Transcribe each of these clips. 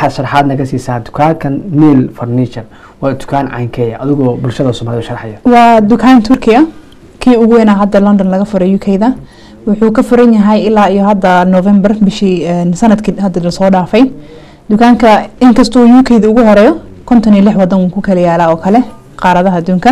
waxaad sharaxaad naga siisaa dukaankan mil furniture waa dukaan caynkeeya adigoo bulshada soomaalida sharxaya waa dukaan turkiya kii ugu weynaa hadda london laga furay u k da wuxuu ka furan yahay ilaa iyo hadda november bishii sanadkii hadda lasoo dhaafay dukaanka inkastoo u k da ugu horeeyo konton iyo lix wadan wuu ku kala yaalaa oo kale qaaradaha adduunka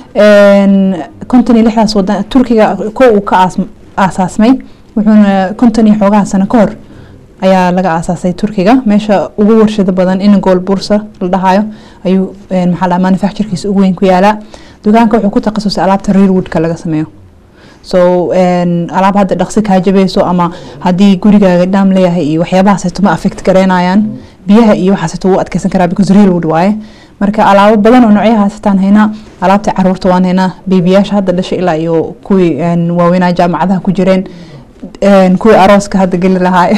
konton iyo lixdaas wadan turkiga ko uu ka aasaasmay wuxuuna konton iyo xoogaha sano ka hor ayaa laga aasaasay turkiga meesha ugu warshado badan in gool bursa la dhahayo ayuu maxaa dhaha manufacturekiisa ugu weyn ku yaalaa dukaanka wuxuu ku takhasusay alaabta rearwoodka laga sameeyo so alaab hadda dhaqsi kaa jabayso ama haddii gurigaaga dhaam leeyahay iyo waxyaabahaasayto ma affect gareynayaan biyaha iyo waxaasayto wuu adkeysan karaa because rearwood waaye marka alaabo badan oo noocyahaasitaan haynaa alaabta caruurta waan haynaa beebiyaasha hadda dhashay ilaa iyo kuwii waaweynaa jaamacadaha ku jireen kuwii arooska hadda geli lahaa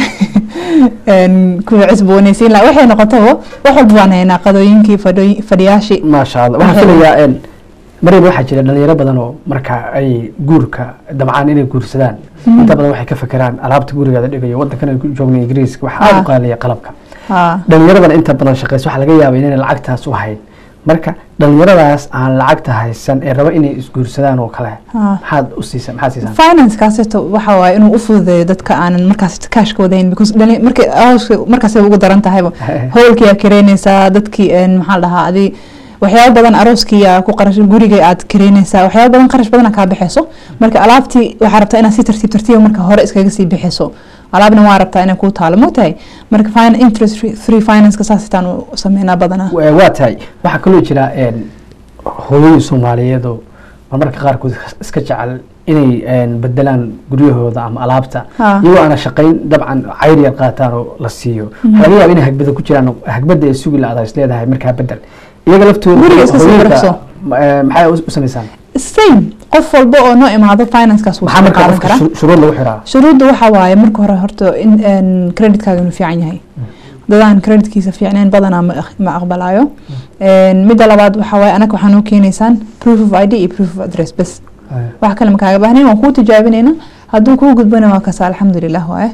kuwii cusboonaysiin lahaa waxay noqotaba wax walba waan haynaa qadooyinkii fadhiyaashii maasha allah waxaan filayaa maryam waxaa jira dhalinyaro badan oo marka ay guurka dabcaan inay guursadaan inta badan waxay ka fekeraan alaabta gurigeeda dhigayo wadankan ay ku joogna ingiriiska waxaa aada u qaaliya qalabka dhalinyaradana inta badan shaqeysa waxaa laga yaaba inayna lacagtaas u hayn marka dhalinyaradaas aan lacagta haysan ee raba inay isguursadaan oo kale maxaad u siisa maxaad siisaan financekaasito waxa waaye inuu u fududeeyo dadka aanan markaas kaashka wadayn because markay markaasay ugu daran tahayba howlkiyaa kareynaysaa dadkii maxaa dhahaa adi waxyaaba badan arooskiya ku qarash guriga aad kareynaysaa waxyaaba badan qarash badana kaa bixeyso marka alaabtii waxaa rabtaa inaad si tartiib tartiiba marka hore iskaga sii bixiso alaabna waa rabtaa inay kuu taalo mogtahay marka interest free financeka saasitaan u sameynaa badanaa waa tahay waxaa kaloo jira hooyooyin soomaaliyeed oo marmarka qaarkood iska jecel inay bedelaan guryahooda ama alaabta iyagoo aana shaqayn dabcan cayr yar qaataan oo la siiyo waxaa laga yaaba inay hagbada ku jiraan hagbada ay sugi la-ada is leedahay markaa bedel iyaga laftooda maxay u samaysaan same qof walba oo noo imaado financekaas wuu soo qaadan karaa shuruud lagu xiraa shuruudda waxaa waaye marka hore horta in creditkaaga inuu fiican yahay dadaan creditkiisa fiicneen badanaa ma aqbalayo midda labaad waxaa waaye anaga waxaa noo keenaysaan proof of id iyo proof of address bes wax kale makaaga baahnayn waan kuu tijaabinayna hadduu kuu gudbana waa kasa alxamdulilah waaye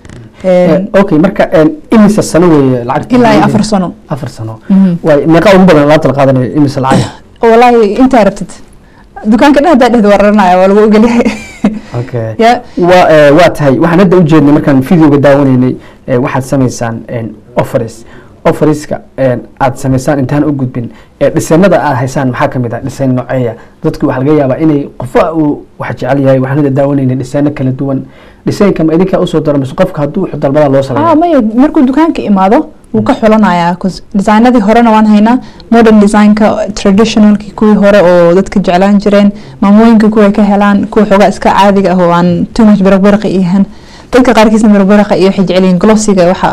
okay marka imisa sano weeye lacagta ilaa iyo afar sano afar sano waay meeqa ugu badan alaabta la qaadanayo imisa lacag wallaahi intaa rabtid dukaanka dhan haddaa dhehda waranaya waa lagu ogolyahay okay wa waa tahay waxaan hadda ujeednay markaan videoga daawanaynay waxaad samaysaan offers offeriska aad samaysaan intaan u gudbin dhisanada aad haysaan maxaa kamid ah dhisan nooceeya dadku waxaa laga yaabaa inay qofa uu wax jecel yahay waxaan hadda daawanaynay dhisaano kala duwan dhisaynka ma idinkaa usoo daro mise qofka hadduu wuxuu dalbada loo sameeyo maya markuu dukaanka imaado wuu ka xulanayaa bcause designadii horena waan haynaa modern designka traditionalki kuwii hore oo dadka jeclaan jireen maamooyinka kuway ka helaan kuwa xoogaa iska caadiga ah oo aan too much baraqbaraqa iyahan dadka qaarkiisna barbaraqa iyo waxay jeceliin glossiga waxa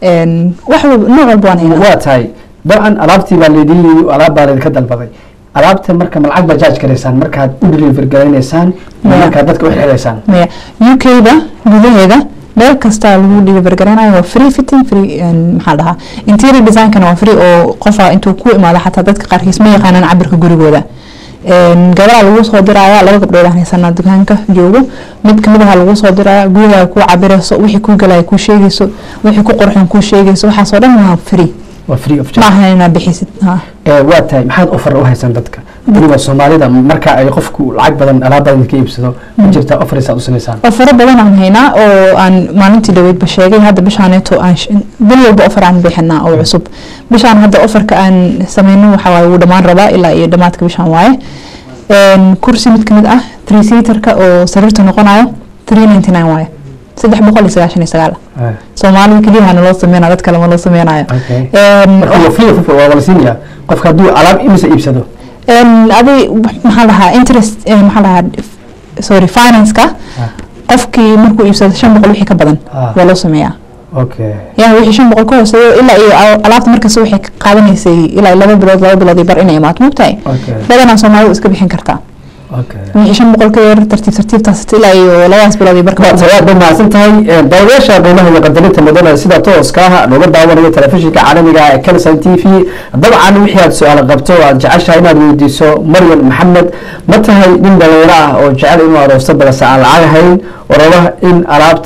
wax nooc walba waan haynaa waa tahay dabcan alaabtii baa laydin yii alaab baa laydinka dalbaday alaabta marka ma lacag baa jaaj garaysaan markaad u deliver garaynaysaan markaad dadka u xiraysaan maya u k da gudaheeda meel kasta lagu deliver garanayo waa free fitting free maxaa dhahaa interior designkana waa free oo qofa intuu ku imaado xataa dadka qaarkiis ma yaqaanaan cabirka gurigooda gabaraa lagu soo diraya laba gabdhood aan haysanaa dukaanka joogo mid kamid aha lagu soo diraya gurigaa kuu cabirayso wixii kuu galaya kuu sheegayso wixii ku qurxan kuu sheegayso waxaasoo dhan waa free waa free of ma charge ahan inaad bixisid ha waa tahay maxaad offer u haysaan dadka weliba soomaalida marka ay qofku lacag badan alaab badan ka iibsado ma jirtaa offers aad u samaysaan ofaro badan aan haynaa oo aan maalintii dhaweydba sheegay hadda bishaaneeto aan sh- bil walba ofar aan bixinaa oo cusub bishaan hadda ofarka aan sameyno waxa waaye wuu dhammaan rabaa ilaa iyo dhammaadka bishaan waaye Een, kursi mid kamid ah three seaterka oo sariirta noqonayo three ninety nine waaye saddex boqol iyo sagaashan iyo sagaal Ah, soomaalida keliyahana loo sameynaya dad kale ma loo sameynayo okay Een, marka waa free of waa la siinaya qofka hadduu alaab imisa iibsado een, adi maxaa lahaa interest een, maxaa lahaa sorry financeka Ah. qofkii markuu iibsado shan boqol wixii ka badan Ah. waa loo sameeyaa okay yaa wixii shan boqol ka hooseeyo ilaa iyo al- alaabta markasta waxay ka qaadanaysay ilaa iyo laba bilood laba bilood iyo bar inay imaato mogtahay okay badanaa soomaalidu iska bixin kartaa okay wixii shan boqol ka yar tartiib tartiibtaas ilaa iyo labadaas bilood iyo barka waad aad ba mahadsan tahay daawadayaasha qiimaha iyo qadarinta mudana sida tooska ah looga daawanayo telefishinka caalamiga ee Kalsan TV dabcan wixii aad su'aal qabto oo aad jeceshahay inaad weydiiso Maryam Maxamed ma tahay nin dhalinyaro ah oo jecel inuu aroosto balse aan lacag hayn oo raba in alaabta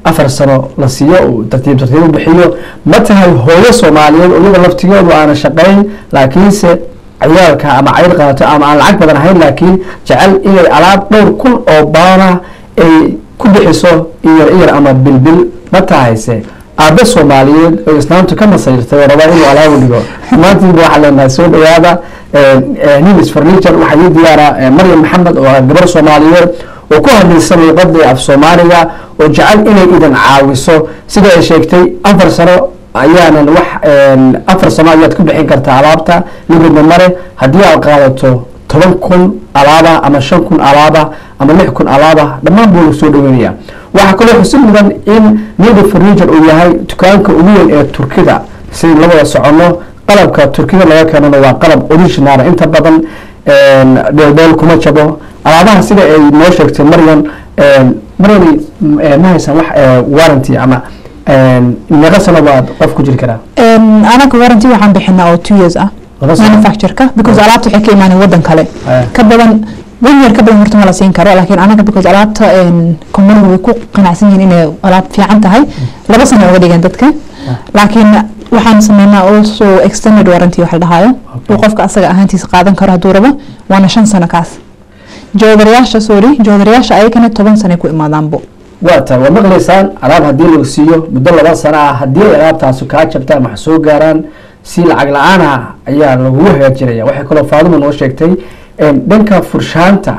afar sano la siiyo uu tartiib tartiib u bixiyo ma tahay hooyo soomaaliyeed oo iyada laftigoodu aana shaqayn laakiinse ciyaalka ama cayr qaadato ama aan lacag badan ahayn laakiin jecel inay alaab dhowr kun oo baana ay ku bixiso iyar iyar ama bilbil ma tahayse aabe soomaaliyeed oo islaamtu ka masayrtay oo rabaa inuu alaabu dhigo maantiiba waxaa leenahay soo dhawaada nilis furniture waxaa ii diyaara maryam maxamed oo ah gabar soomaaliyeed oo ku hadlaysa luuqadii af soomaaliga oo jecel inay idan caawiso sida ay sheegtay afar sano ayaanan wax afar sano ayaad ku bixin kartaa alaabta ligudna mare haddii aad qaadato toban kun alaaba ama shan kun alaaba ama lix kun alaaba dhammaan buu lagu soo dhaweynaya waxaa kaloo xusid mudan in nidi furniture uu yahay dukaanka ugu weyn ee turkida sidii la wada soconno qalabka turkida laga keenana waa qalab original inta badan dheeldheel kuma jabo alaabaha sida ay noo sheegtay maryan maryani ma haysan wax warranty ama meeqa sano baad qof ku jiri karaa anaga warranty waxaan bixinaa oo two years ah Laba sano? manufactureka because alaabta waxay ka imaaneen wadan kale Ah. ka badan one year ka badan horta ma la siin karo laakiin anaga because alaabta companigu way ku qanacsan yihiin inay alaab fiican tahay laba sano uga dhigeen dadka laakiin waxaan sameynaa also extended warranty wax la dhahayo Okay. uu qofka asaga ahaantiisa qaadan karo hadduu rabo waana shan sano kaas joodarayaasha sorry joodarayaasha ayagana toban sano ay ku imaadaanbo waa tahay waa maqlaysaan alaab haddii lagu siiyo muddo laba sano ah haddii ay alaabtaasi kaa jabtaan wax soo gaaraan si lacag la-aan ah ayaa lagugu hagaajinaya waxay kaloo faaduma noo sheegtay dhanka furshaanta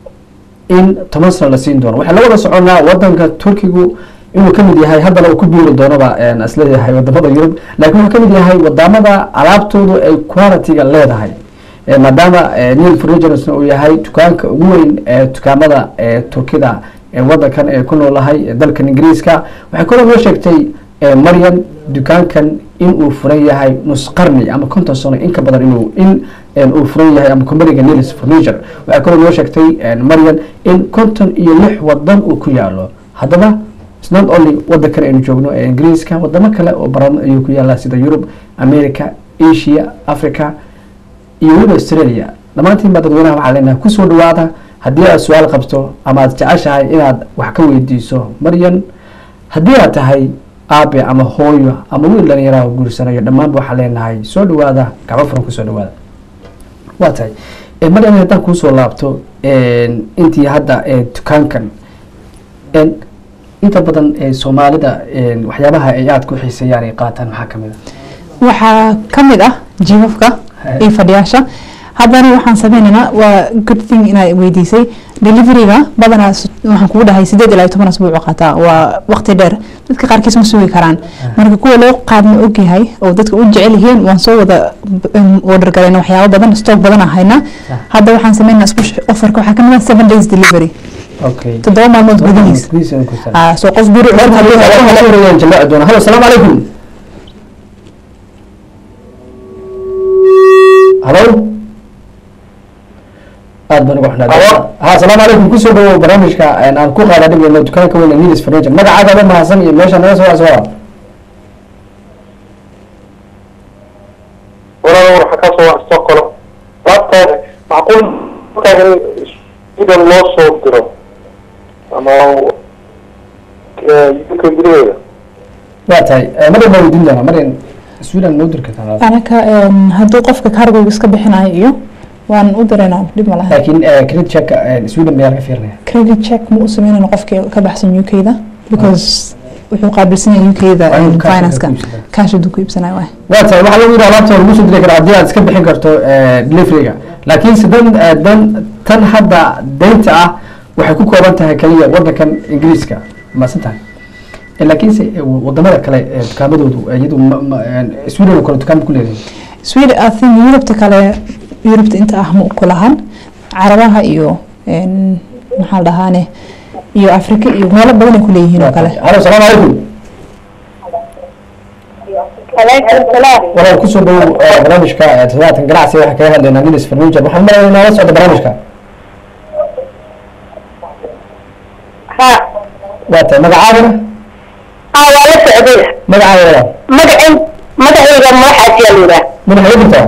in toban sano la siin doono waxaa la wada soconaa wadanka turkigu inuu ka mid yahay haddana uu ku biiri doonaba isleeyahay wadamada yurub laakiin wuxuu ka mid yahay wadamada alaabtoodu ay quality-ga leedahay Eh, maadaama neil furnitures uu yahay dukaanka ugu weyn ee dukaamada ee turkida ee wadankan ee ku noolahay ee dalkan ingiriiska waxay kaloo noo sheegtay eh, maryan dukaankan in uu furan yahay nus qarni ama konton sano in ka badan inuu in eh, uu furan yahay ama companiga nilis furniture waxay kaloo noo sheegtay eh, maryan in konton iyo lix wadan uu ku yaalo haddaba it's not only wadankan aynu joogno ee ingiriiska wadamo kale oo baran ayuu ku yaala sida yurub america asia africa iyo weliba australia dhammaantiin baa dadweynaha waxaa leenahay kusoo dhawaada haddii aad su-aal qabto ama aad jeceshahay inaad wax ka weydiiso maryan haddii aad tahay aabe ama hooyo ama wiil dhalinyaraha guursanayo dhammaanba waxaa leenahay soo dhawaada gacmo furan kusoo dhawaada waa tahay Eh, maryan haddaan kuusoo laabto intii hadda ee dukaankan En, inta badan ee soomaalida en, waxyaabaha ay aada ku xiiseeyaan ay qaataan maxaa kamid a waxaa ka mid ah jiifafka Hey. iyo fadhiyaasha haddana waxaan sameynaynaa waa good thing inaad weydiisay deliveryga badanaa s- waxaan kugu dhahay sideed ilaa iyo toban asbuuc qaataa waa waqti dheer dadka qaarkiis ma sugi karaan marka kuwa loo qaadma ogyahay oo dadka u jecel yihiin waan soo wada b- order galayna waxyaabo badan stock badan aan haynaa Ah. hadda waxaan sameynaa special offerka waxaa kamid ah seven days delivery okay toddoba maalmood gudihiis Ah, soo qof guri cod hadduu helo halo salaamu calaykum halo aad baan uga xunaa Halo. ha salaamu calaykum kusoo dhawow barnaamijka aan aan ku qaada dhigayno dukaanka weyn ee nilis furniture magacaaga ma mahadsan iyo meesha naga soo soo walaal waxa ka soo waxsto kalo laabtaan macquul markaa in sida loo soo diro ama yuka gudaheeda waa tahay maryan baa weydiin doonaa maryan sweden noo diri kartaa anaka em, hadduu qofka cargoga iska bixinayo iyo waan u diraynaa dhib ma laha laakiin credit check sweden mayaa laga fiirinaya credit check ma u sameynayno qofkii ka baxsan uk da because wuxuu qaabilsan yahay uk da Waa inuu cash financeka ku iibsadaa. cash hadduu ku iibsanayo waay waa tahay waxaa lagu yidhi alaabta lagu soo diri karaa haddii aad iska bixin karto deliveryga laakiin se dan eh, dan tan hadda deynta ah waxay ku kooban tahay kaliya wadankan ingiriiska maasan tahay Eh, laakiinse eh, wadamada kale ee dukaamadoodu eh, iyadu ma- ma- eh, sweden oo kale dukaan ku leedahay sweden i think yurubta kale yurubta inta ah ma ku lahan carabaha iyo en, maxaa la dhahaane iyo afrika iyo meelo badan ay ku leeyihiin oo kale halo salaamu calaykum عليكم السلام walaal kusoo dhawow eh, barnaamijka eh, toddobaadkan ganacsiga waxaa kaga hadlaynaa nilis furniture waxaan marayaa inaa la socdo barnaamijka ها waa tahay magacaadana اه ولا سعودية magacaada walaal مدعي مدعي ما حد يلولا madaxa iga dirtaa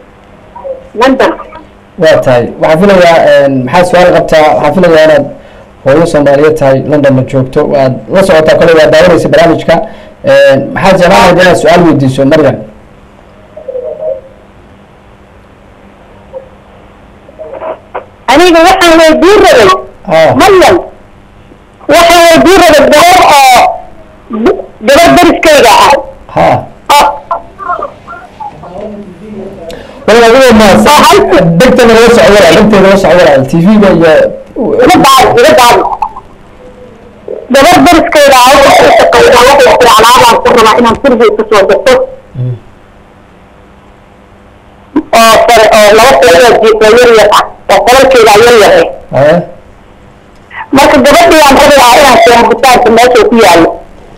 لندن waa tahay waxaan filayaa maxaa su-aal qabtaa waxaan filayaa inaad hooyo soomaaliyeed tahay londonna joogto waad la socotaa kole waa daawanaysa barnaamijka maxaad jeclaan lahayd inaad su-aal weydiiso maryam aniga waxaan weydiin rabay ah maryam waxaan weydiin rabay gabar oo gabar dariskayga ah ha oo wala ugu mahadsan degtana la soco walaal degteeda la soco walaal tv-ga iyo iga daal iga daal gabar dariskayga ah waxay u shaqaysaa waxay tiri alaabaan ku rabaa inaan kursi ka soo gato oo sare oo laba qolada jiifo yar yar ah oo qolalkeeda yar yar ah haye marka gabadhii aan rabaa inaan keeno bitaanka meesha ku yaallo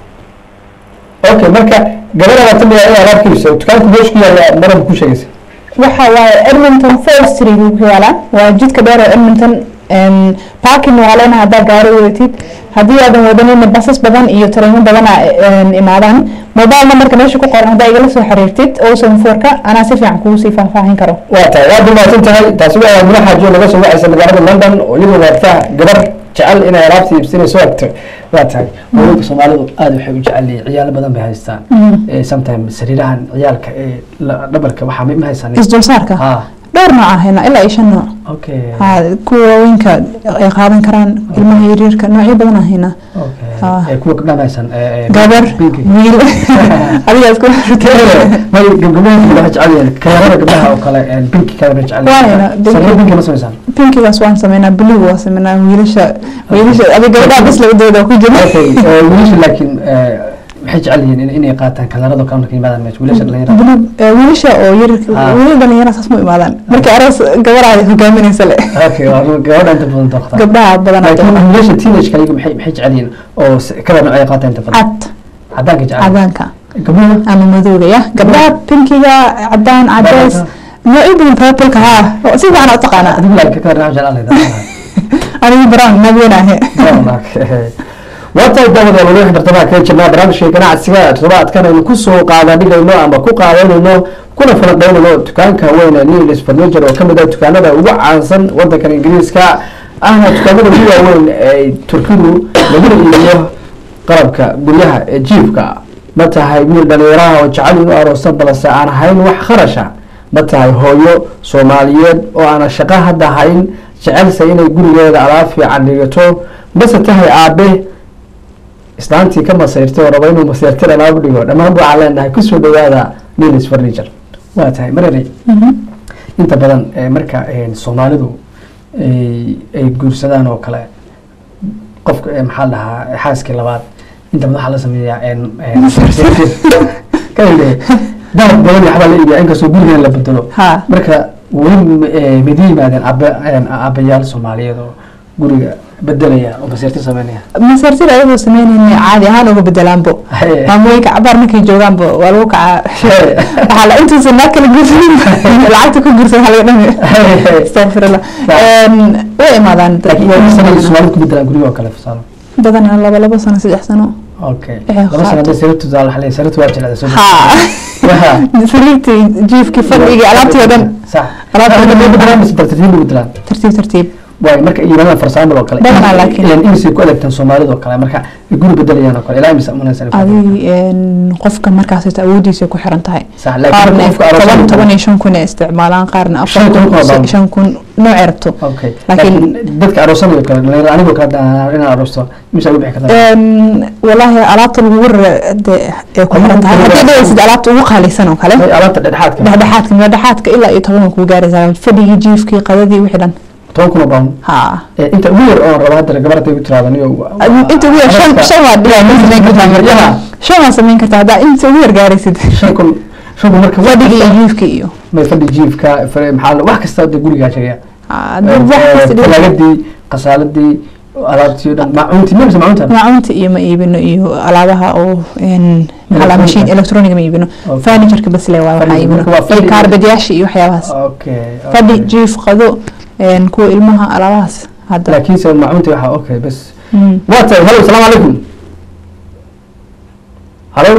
okay marka gabadha waa tamaya in alaab kiibso dukaanka meesha ku yaalla maram ku sheegaysa waxa waaye edmonton fall street buu ku yaalaa waa jidka dheer oo edmonton parking waa leena haddaa gaari wadatid haddii aadan wadanina basas badan iyo tareemo badana imaadaan mobile numberka meesha ku qoran haddaa igala soo xiriirtid osan fourka anaa si fiican kugu sii faahfaahin karo waa tahay waa dumaasan tahay taasi waa mula xaajo laga soo wacaysa magaalada london oo iyadoo waagtaa gabar jecel inay alaabta iibsanayso agto waa tahay haweenka soomaalidu aada waxay u jecel yihiin ciyaalo badan bay haystaan Eh, sometimes sariirahan ciyaalka ee la- dhabarka waxaa ma ma haysan isdulsaarka ha dhowr nooc aan haynaa ilaa iyo shan nooc okay ha kuwa waaweynka ay qaadan karaan ilmaha yaryarka noocyo badan aan haynaa okay Ah. Eh, kuwa gabdhaha ma haysan eh, eh, gabar pinky. wiil adigaa isku may gabdhaha waxay jecel yihiin kalarada gabdhaha oo kale eh, pinky kale bay jecel Waa hayna, yihiin sariiro pinky ma samaysaan pinkigaas waan sameynaa blue waa sameynaa wiilasha wiilasha adiga gabdhaha bas laga dooda ku jira okay eh, wiilasha laakiin eh, waxay jecel yihiin in- inay qaataan kalarada kale markay yimaadaan meesha wiilasha dhalinyarada Blue, eh, wiilasha oo yar Ah. wiilal dhalinyara saas ma imaadaan markii aroos gabadhaada hogaaminaysa le okay waa gabadha inta badan doqta gabdhaha badan laakiin wiilasha teenage ayaga maxay maxay jecel yihiin oo s- kala nooc ay qaataan inta badan cad cadaanka jecel cadaanka gabdhaha ama madowga ya gabdhaha pinkiga cadaan cadeys noocyo badan purpleka ha si fiican u taqaanaa adigu laakiin kala nooc jecel leedahay anigu brown nabeenahe waatahay daawada walahi bartamaha kaga jirnaa barnaamijka ganacsiga toddobaadkan aynu kusoo qaadadhigayno ama ku qaadanayno kuna falanqeynayno dukaanka weyn ee nilis furniture oo kamid ah dukaanada ugu caansan wadankan ingiriiska ahna dukaanada ugu waaweyn ee turkidu laguna iibiyo qalabka guryaha ee jiifka ma tahay wiil dhalinyaraha oo jecel inuu aroosto balse aan hayn wax kharasha ma tahay hooyo soomaaliyeed oo aan shaqo hadda hayn jecelsa inay gurigeeda alaab fiican dhigato mase tahay aabe islaantii ka masayrtay oo raba inuu masayrtay alaab dhigo dhammaan waxaan leenahay kusoo dhawaada nilis furniture waa tahay marere inta badan eh, marka eh, soomaalidu ay ay guursadaan oo kale qofka eh, maxaa la dhahaa xaaskii labaad inta badan waxaa la sameeyaa en- en- kadib dalab badan waxbaa la iibiyaa inkastoo gurigan la bedelo ha marka weli eh, mid yimaadeen abe en, aabbayaal soomaaliyeed oo guriga bedelaya oo masayrta sameynaya masartida ayagoo sameynayna caadi ahaan uga bedelaanbo Hey. maamooyinka cabaar markay joogaanba waa lagu kacaa Hey. waxaa la intuusan naa kala guursanin lacagta ku guursan waxaa laga dhami astaqfirullah way imaadaan dad laakiin waa sanadii soomaalida ku bedelaan guryo oo kale fasaalo badanaa laba laba sano saddex sano okay Waxay laba sana qaato. hadday sarabtu taal waxaa leeyahay sarabtu waa jilcda soo ha sariirtii jiifkii fadhigii alaabtii oo dhan sax Alaabtii oo dhan. alaabtii bedelaan mise tartiib u bedelaan tartiib tartiib waay marka yimaadaan farsaamad oo kale Badanaa laakiin. imisay ku adeegtaan soomaalida oo kale marka ay guri bedelayaan oo kale ilaa imisa munaysan adi qofka markaas awoodiisa ku xiran tahay sax laakiin qaarna qofka aroos toban toban iyo shan kun ay isticmaalaan qaarna afar Shan kun oo kun baan. shan kun noocay rabto okay laakiin- laakiin dadka aroosanayo kale dhalinyarada anigoo kale hadaan inaan aroosto imisa ugu bixi kartaa walaahi alaabta lagu rara dee ay ku xiran tahay haddii dhawaysid alaabta ugu qaalisan oo kale Ay, alaabta dhexdhexaadka dhexdhexaadka dhexdhexaadka ilaa iyo toban kuu gaaraysaa fadhigii jiifkii qadadii wixii dhan toban kun oo baan ha inta ugu yar oon raba hadda gabar hadday ku tiraado niyo inta ugu yar shan shan waa dhigaa ma samayn kartaa marka Yaha. shan waa samayn kartaa haddaa inta ugu yar gaaraysid shan kun shan kun marka fadhigii iyo jiifkii iyo may fadhi jiifka fare- maxaa la- wax kasta hadda gurigaa jiriya Ha, dad wax kasta dhigan. talaagadii qasaaladii alaabtii o dhan maacuntii ma mise maacunta maacunta iyo ma iibino iyo alaabaha oo n maxaa la machine electronic ma iibino Okay. furnitureka bas le waa waxaa Furniture, iibino marka waa iyo fadhi- kaarbadyaasha iyo waxyaabahaas okay fadhi okay. jiif qado n kuwa ilmaha alaabahaas hadda laakiinse maacuntii waxaa okay bas Mm. waa tahay halo salaamu calaykum halo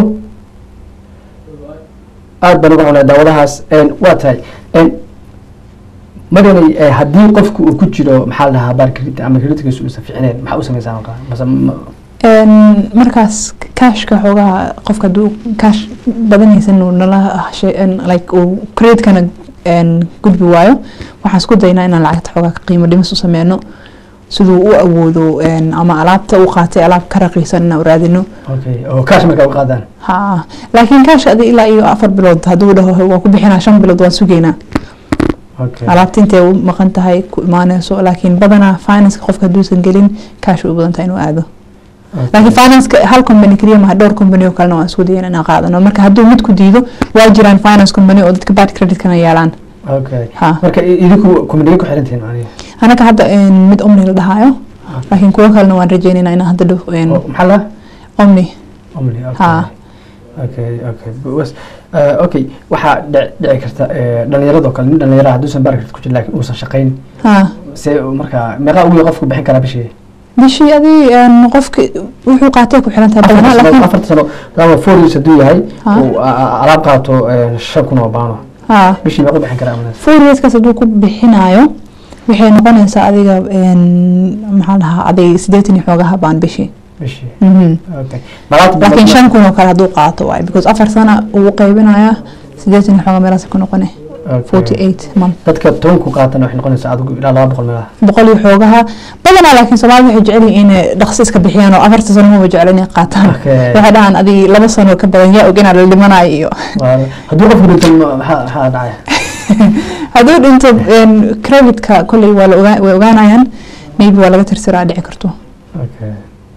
aad baan uga xunay daawadahaas waa tahay maryanay eh, haddii qofku uu ku jiro maxaa la dhahaa baar credit ama creditkiisu uusan fiicneen maxaa u samaysaa markaa mase ma- Een, markaas cashka xoogaha qofka haduu cash badan haysan uu nala hashe- een, like uu creditkana een, gudbi waayo waxaan isku daynaa inaan lacagta xoogaa ka qiimo dhimis u sameyno siduu u awoodo een, ama alaabta u qaatay alaab ka raqiisan inaan u raadino okay oo kaash markaa u qaadaan ha laakiin cash adi ilaa iyo afar bilood hadduu dhaho waa ku bixinaa shan bilood waan sugeynaa okay alaabta intay u maqan tahay ku imaaneyso laakiin badanaa financeka qofka hadduusan gelin cash u badan tahay inuu aado Okay. laakiin financeka hal company keliya maha dhowr company oo kalena waan isku dayan inaan qaadano marka hadduu mid ku diido waa jiraan finance company oo dadka bad creditkana yeelaan okay ha marka i- idinku kumaniga ku xirantihiin macnihi anaka hadda een, mid omni la dhahayo laakiin kuwo kalena waan rajeynayna inaan hadda dhow een, Oo, maxaa la omni omni okay Ha. okay okay bas eh, okay waxaa dhic- dhici karta eh, dhallinyaradoo kale nin dhallinyara hadduusan baar credit ku jirin laakiin uusan shaqayn ha see markaa meeqaa ugu qofku bixin karaa bishii bishii adii een, qofki wuxuu qaatay ku xiran tahay badanaa laakiin afarta sano ama four years hadduu yahay Ha. uu a- a- alaab qaato eh, shan kun oo baano ha bishii meequu bixin karaa amanaas four yearskaas hadduu ku bixinayo waxay noqonaysaa adiga een, maxaa la dhahaa adig sideetan iyo xoogaha baan bishii bishii Mhm. okay malaabta laakiin shan kun oo kale hadduu qaato waaye because afar sana uu qaybinayaa sideetan iyo xooga meelaas ku noqone forty eight month dadka tobanku qaatana waxay noqonaysaa adigu ilaa laba boqol meelaha boqol iyo xoogaha badanaa laakiin soomaalida waxay jecel yihiin inay dhaqsi iska bixiyaan oo afarta sano maba jecel inay qaataan Okay. waxay dhahaan adi laba sano ka badan yaa og inaa la dhimanayo iyo Waa- hadduu qofku dhinto ma- maxaa maxaa dhacaya hadduu dhinto een, creditka kolley waa la ogaa- way ogaanayaan maybe waa laga tirtiraa dhici karto Okay.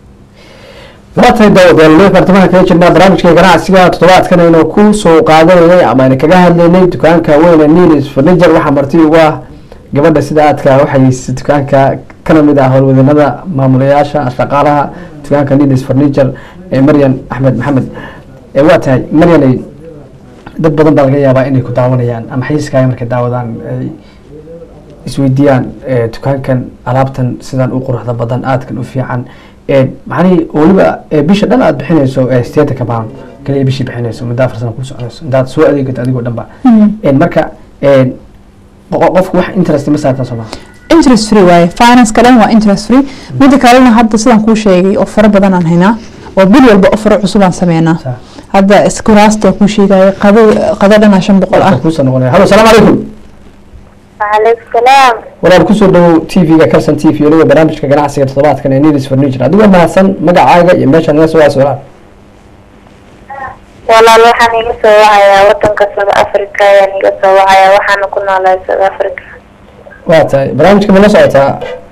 waa tahay daawadayaal bartamaha kaga jirnaa barnaamijka ganacsiga toddobaadkan aynu ku soo qaadanayay ama aynu kaga hadlaynay dukaanka weyn ee nilis furniture waxaa marti ugu ah gabadha sida aadka waxay dukaanka kana mid ah howlwadanada maamulayaasha shaqaalaha dukaanka nilis furniture ee maryan axmed maxamed ee waa tahay maryanay dad badan baa laga yaabaa inay ku daawanayaan ama xayiiskaaga markay daawadaan ay isweydiiyaan eh, dukaankan alaabtan sidan u quruxda badan aadkan u fiican eh, macnihii weliba eh, bisha dhan aad bixinayso eh, sideetanka pound kaliya bishii bixinayso muddo afar sano ku soconayso intaad soo adeegato adigoo dhan ba Eh, marka eh, qo- qofku wax interest ma saartan soo maa interest free waaye finance kalen waa interest free midda kalena hadda sidaan kuu sheegay ofaro badan aan haynaa oo bil walba ofaro cusub aan sameynaa Sa- hadda iskuraasta kuu sheegaya qado qado dhanaa shan boqol ah kuusoo noqonaya hallo salaamu calaykum وعليكم السلام walaal kusoo dhawow t v-ga calson t v weliba barnaamijka ganacsiga toddobaadkan ee nilis furniture adigoo mahadsan magacaaga iyo meesha naga soo waas walaal walaal waxaan iga soo wacayaa wadanka South Africa ayaan iga soo wacayaa waxaana ku noolahay South Africa waa tahay barnaamijka ma la socotaa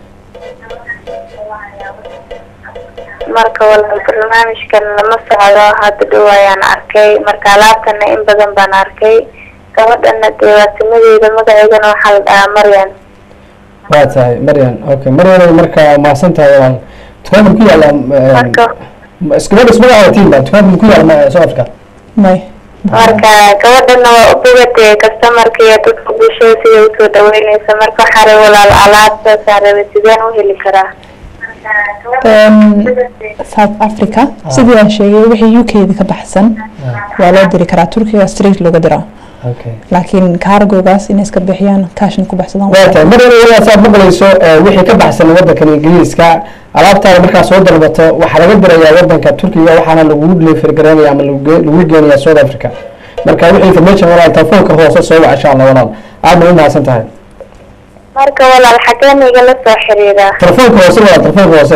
marka walaal barnaamijkan lama socdo hadda dhow ayaan arkay marka alaabtana in badan baan arkay gabadhana dee waa timadeeda magaceedana waxaa la dhahaa Maryan waa tahay maryan okay maryan marka mahadsan tahay walaal dukaanka ku yaala marka gabadha ismagaca tiimba dukaanka ku yaala soo afrika may marka gabadhana waa u bogatay customarka iyo dadka bulshada siday usoo dhaweyneysa marka waxaa rabay walaal alaabtaasaan rabay sideen u heli karaa Em, south africa sidii aan sheegay wixii u k da ka baxsan waa loo diri karaa turkiga street looga diraa okay laakiin kaargogaas inay iska bixiyaan kaashna ku baxsadaan waa tahay maryan walaal saad maqlayso eh, wixii ka baxsan wadankan ingiriiska alaabtaada markaa soo dalbato waxaa laga dirayaa wadanka turkiga waxaana lagu deliver gareynaya ama lagu ge- lagu geenaya south africa marka wixii information walaal telefoonka hoose soo wac insha allah walaal aad bay u mahadsan tahay marka walaal xageen igala soo xiriiraa telefoonka hoose walaal telefoonka hoose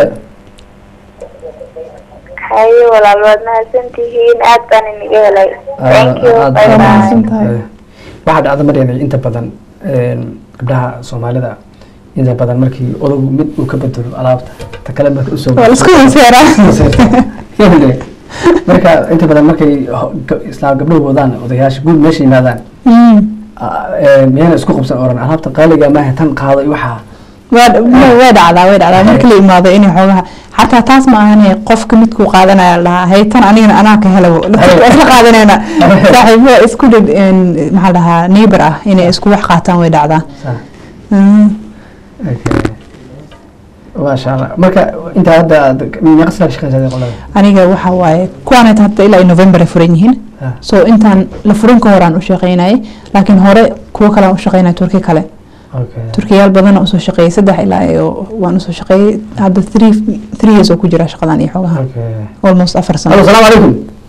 haye walaal waad mahadsantihiin aad baan iniga helay thank you aad bye baad bye mahadsan mahadsan tahay. tahay. waxaa dhacda maryan inta badan een, gabdhaha soomaalida inta badan markii odagu mid uu ka bedelo alaabta ta kale marka usoo waa laisku wanseeraa Yende. marka inta badan markay ho- ga- islaam gabdhuhu wadaan odayaasha guud meesha yimaadaan Mm. ah, ee, miyayna isku qabsan oran alaabta qaaliga maaha tan qaado iyo waxaa waa way way dhacdaa way dhacdaa marka la imaado inay xoogaha xataa taas ma ahane qofka midkuu qaadanaya la dhahaa haytan anigana anaa ka helo waa isla qaadanayna saaxiibo isku dhid maxaa la dhahaa neighbor ah inay isku wax qaataan way dhacdaa Saa. Mm. Okay. maasha allah marka intaa hadda aad- meeqa sana ka shaqeysaa qolada aniga waxa waaye kuwaanayta hadda ilaa iyo november ay furan yihiin Ah. so intaan la furin ka horaan u shaqeynayay laakiin hore kuwo kale aan u shaqeynaya turki kale okay turkiyaal badan usoo shaqeeyay saddex ilaa iyo waan usoo shaqeeyay hadda three three years oo ku jira shaqadan iyo xoogaha okay almost afar Halo, sano salaamu calaykum.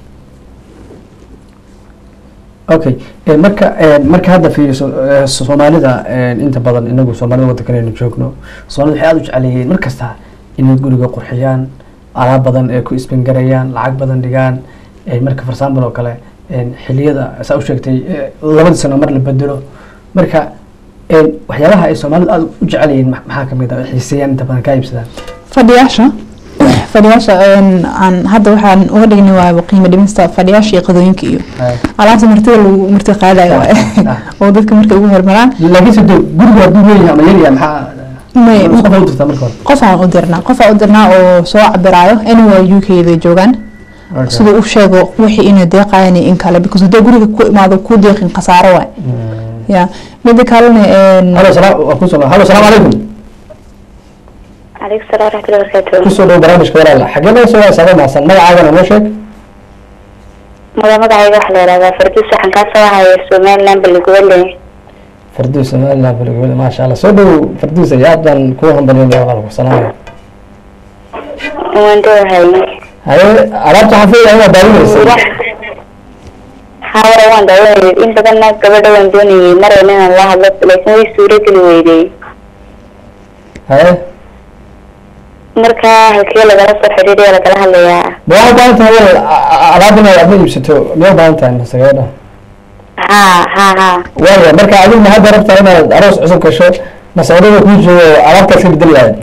Okay, eh, marka eh, marka hadda fiiriso eh, Soomaalida eh, inta badan inagu Soomaalida waddankanaynu joogno Soomaalida waxay aad u jecel yihiin mar kasta inay guriga qurxiyaan alaab badan ee ku isbangarayaan lacag badan dhigaan eh, marka for example oo kale eh, xiliyada saa u sheegtay eh, labadii sano mar la bedelo marka eh, waxyaabaha ay Soomaalidu aad u jecel yihiin ma- maxaa kamid ah ay xiiseeyaan inta badan ka iibsadaan fadhiyaasha fadhiyaasha een, aan hadda waxaan uga dhignay waa qiimo dhimista fadhiyaasha iyo qadooyinka iyo Eh, alaabta martida lagu marti qaadayo waaye Ah. oo dadka markay ugu hormaraan laakiin se dee guriga hadduu leeyahay ama yaryahay maxaa May- qof u dirtaa marka hore qofaan u dirnaa qofaan u dirnaa oo soo cabiraayo anyway u k da joogaan siduu u sheego wixii inay deeqayan iyo in kale because haddii guriga ku imaado ku deeqin khasaaro waay ya mida kalena een, halo salaam waa kusoo halo salaamu calaykum calaykum salaam waraxmatullahi wabarakaatu kusoo dhow barnaamijka walaala xagee laga soo waasaaday maasan magacaagana noo sheeg mada magacayga waxaa la yihahdaa farduus waxaan kaa soo haya somaliland baligubale farduus somaliland balgobada maasha allah soo dhow farduus ay aad baan kuwa hambaliyay walaalku salaamaya waan dhowahay haye alaabta waxaan filayaa inaad daawinaysa hawara waan daawanayay in badanna gabadha waan doonayay marayna inaan la hadlo laakiin way suurageli weydey haye marka halkee lagala soo xidhiidhaya lagala hadlayaa ma waxaa u baahan tahay walaal a- a- alaab inaad adna iibsato miyaa u baahan tahay mase gabadha ha ha ha waaya marka adigu ma hadda rabtaa inaad aroos cusub gasho mase odayga kuu joogo alaabtaas ka bedeli lahayd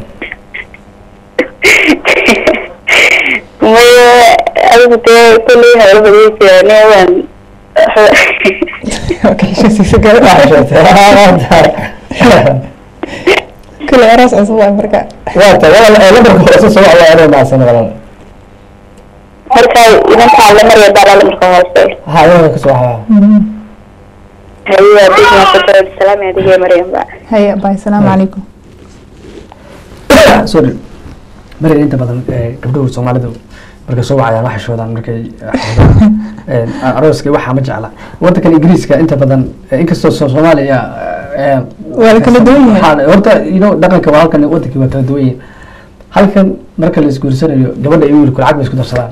maya adigu dee kulley hawlo badaysa waan okay, heshiisiisa gala. kule aroos cusub waay marka waata walaal ee lambarka hoose soo waa anoo maasan walaal marka idankaa la maraya baalala marka hoose ha iyada ka soo waxaa haye bismasoo salaam adigee maryamba haya bay salaamu calaykum sorry marin inta badan ee gabdhahu soomaalidu markay soo wacayaan waxay shoodaan markay ee, arooska waxaa ma jecla wadankan ingiriiska inta badan ee, inkastoo soo- soomaaliya ee, Waa la kala duwan yahay. waxaa- horta you know dhaqanka waa halkan wadankii waa kala duwan yihiin halkan marka la isguursanayo gabadha iyo wiilku lacag bay isku darsadaan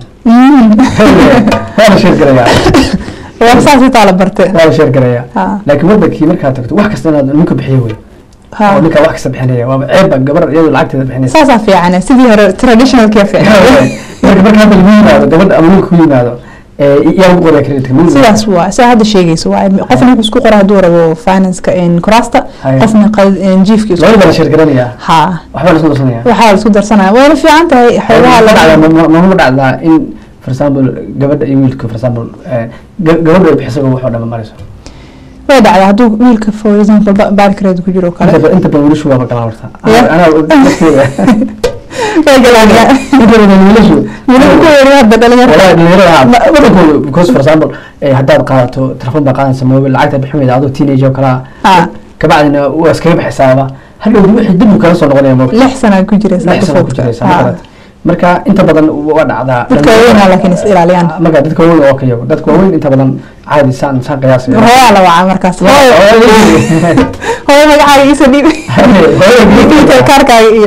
waa la sheer garayaa waa saas itaa la barte waa la sheer garayaa Ha. laakiin wadankii markaad tagto wax kasta inaad ninka bixiyo wey Ha. oo ninka wax kasta bixinaya waaba ceebba gabar iyadoo lacagteeda bixinaysa saasaa fiican sidii hore traditionalkii fiican marka marka hadda lagu yimaado gabadha ama wiilka ku yimaado ee yaa lagu qoraa kreditka sidaas waa saa hadda sheegayso waa qofna wuxuu isku qoraa hadduu rabo financeka kuraasta Haya. qofna qal- jiifka isku labada la sheer garanaya ha waxbaa la isku darsanaya waxaa la isku darsanaya wayna fiican tahay xoogaha ma la dhacdaa ma dhacdaa in for example gabadha iyo wiilka for example eh, ga- gabadha ay bixisaga waxoo dhama marayso way dhacdaa hadduu wiilka for example ba- baarkareed ku jiro oo kale inta ba- inta badan wiilashu waaba galaan horta Yeah. anaa dadkeeda way galaanyaa inta badan wiilashu wiilka ku yari hadda dhalinyarta والله dhalinyarada Ma- wadankooda because for example eh, haddaad qaadato telefon baa qaadanaysa mobile lacagta bixin weyda adoo teenage oo kalaa Ah. kabacdina waa iskaga bixisaaba hadhow wixii dib uu kala soo noqonaya mobile lix sana ku jiraysa lix sano ku jiraysa ma garata marka inta badan waa dhacdaa dadka waaweynaa laakiin is ilaaliyaan marka dadka waaweyn oo kayago dadka waaweyn inta badan caadi saan saan qiyaasay hooyaa la wacaa markaas hooyo hooyo magacaaga iisa dhiib Detail kaarkaaga iyo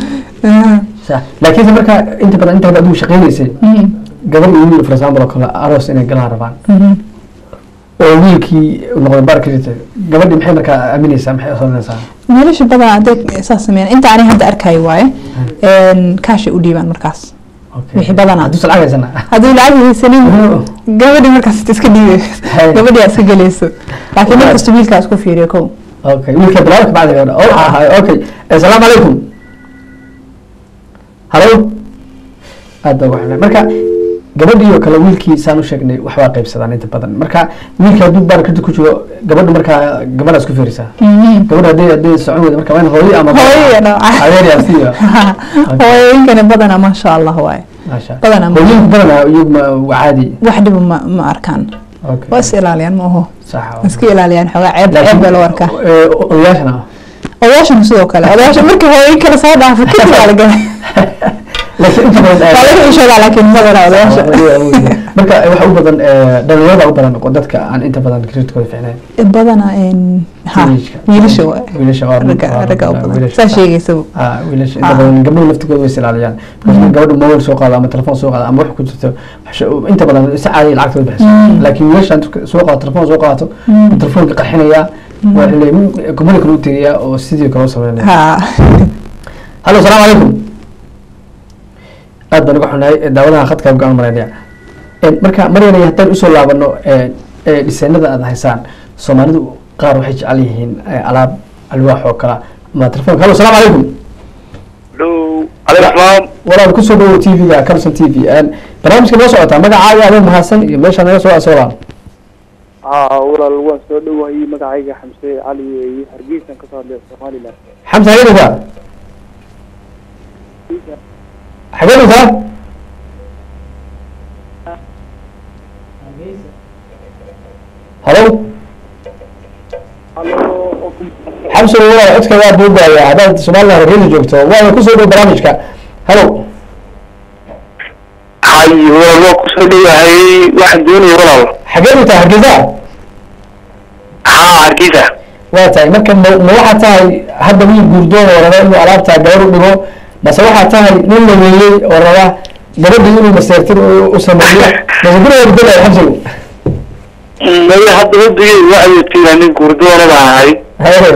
laakiinse marka inta badan inta adigu shaqeynaysay Mhm. gabar iyo wiil for example oo kale aroos inay galaan rabaan Mhm. oo wiilkii noqday baarkiisa gabadhii maxay markaa aaminaysaa maxay osoonaysaa wiilasha badan hadday saas sameeyaan inta ani hadda arkayo waaye kaashay u dhiibaan markaas wixii badanaa hadduu lacag haysana hadduu lacag haysanin gabadhi markaas iska dhiibe Hay. gabadhi aa iska gelayso laakiin nin kasta wiilkaa isku fiiriyo kow okay wiilka bilaabka bacdi gabadha oo ahay okay assalaamu calaykum halo aad baa waxna marka gabadhii oo kale wiilkii saan u sheegnay waxbaa qaybsadaan inta badan marka wiilka hadduu baarkada ku jiro gabadha markaa gabadha isku fiirisaa gabadha hadday hadday socon weyda marka waa in hooyo ama Hooyo nooca. adeer yaa siiyo hooyooyinkani badanaa maasha allah waaye maasha badanaa ma- hooyooyinku badanaa iyagu ma waa caadi wax dhiba ma ma arkaan okay waa is ilaaliyaan ma oho sax iska ilaaliyaan xoogaa ceeb ceeb baa loo arkaa eh, odayaashana odayaashana sidoo kale odayaasha markii hooyoyin kale soo dhaafo kadib waa la galay laakiin inta badan waa laga xishoodaa laakiin badanaa odayaasha marka waxa u badan eh, dhalinyarada u badan oo dadka aan inta badan kreditkooda fiicnayn badana een, ha Teenage-ka. wiilasha waa wiilasha waa ragga waa- ragga u badan wiilasha. saa sheegaysa Ah, wiilasha inta Ah. badan gabdhuhu laftigooda way is ilaaliyaan because gabadhu mobile soo qaado ama telefoon soo qaado ama wax ku jirto wax- inta badan si caadi lacagtooda bixiso Mm. laakiin wiilasha inta soo qaado telefoon soo qaato Mm. telefoonka qarxinaya waa leeyahay kumada kale u tegaya oo sidii kale u sameynaya ha hallo asalaamu calaykum aad baan uga xunahay daawadaha khadka go-aan maraynaya En, marka maryanay haddaan usoo laabano dhisaynada aad haysaan soomaalidu qaar waxay jecel yihiin eh, alaab alwaax oo kala ama telefoonka hallo asalaamu calaykum dhow calaykum salaam walaal kusoo dhawow t v-ga carson t v barnaamijka noo socotaa magacaaga adoo mahadsan iyo meeshaa naga soo asoolaan haa walaal waan soo dhowahayey magacayga xamse cali weeye hargeysan kasoo hadlaya somaliland xamsa xagee dhigtaa xagee dhigtaa halo xamsa walaal codka waa duubaaya haddaad somaliland hargeysa joogto waana kusoo dhow barnaamijka halo hay walaal waa kusoo dhowahay waxaan doonaya walaal xagee dhigtaa hargeysa haa hargeysa waa tahay marka ma ma waxaa tahay hadda wiil guurdoon oo raba inuu alaabtaa gabar u dhigo mase waxaa tahay nin la weeyey oo raba gabadhii inuu maseertin u u sameeyo mase guriga bedelayo xabsigu maya hadda wadigey waxay tiraa nin gurdoona baan ahay haye